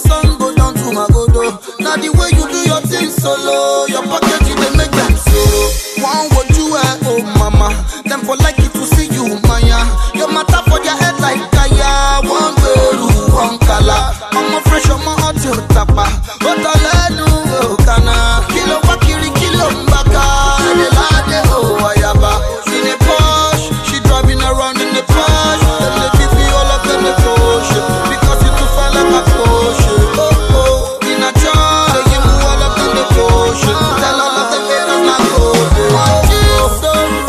sun go down to Magodo. Now the way you do your thing solo, your pocket you dey make them sorrow. One what you wear, oh mama. Them for like it to see you, Maya. Your matter for their head like Kaya. One gberu, one kala. I'm a fresh, I'm a hot to tapa. But I let you go, kana. Kilo wakiri, kilo mbaka. Ede lade, oh ayaba. In a Porsche, she driving around in the Porsche. Them they give me all of them the Porsche. Because you too fine like a Porsche. Oh oh, in a jar, they give me all of them the Porsche. Tell all of them haters not go. One kiss so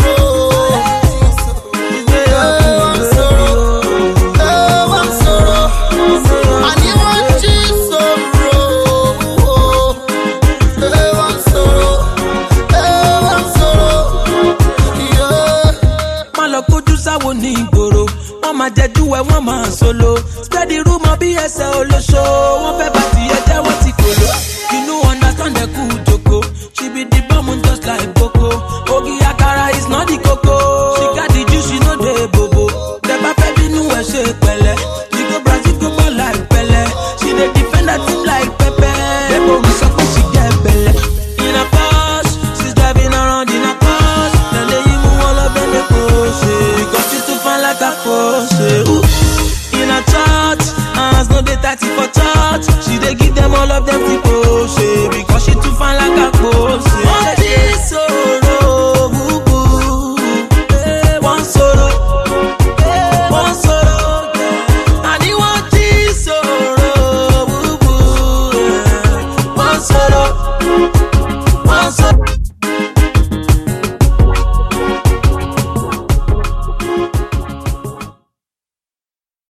one sorrow, eh, one sorrow. And you want Jesus sorrow, eh, one sorrow, eh, one sorrow, yeah. má lọ kójú sáwo ní ìgboro wọn máa jẹjú ẹ wọn máa solo spread the rumour bí ẹsẹ olóṣó wọn fẹ́ bá tiẹ̀ jẹ́ wọ́n ti kòló you no understand ẹkú joko she be the bomb just like boko ogi akara is not the koko she got the juice she no dey bobo tẹ̀bá fẹ́ bínú ẹ̀ ṣe pẹ̀lẹ́ she go brazil go ball like pẹ̀lẹ́ she dey defend her team like pẹpẹ dẹ́gbò mi sọ pé she get belle in a Porsche she's driving around in a Porsche dem dey yí mú wọn lọ bẹ́ẹ̀ lè kó ṣe because she too fine like a Porsche. Ooh. In a church, hands no dey tighty for church. She dey give them all of them free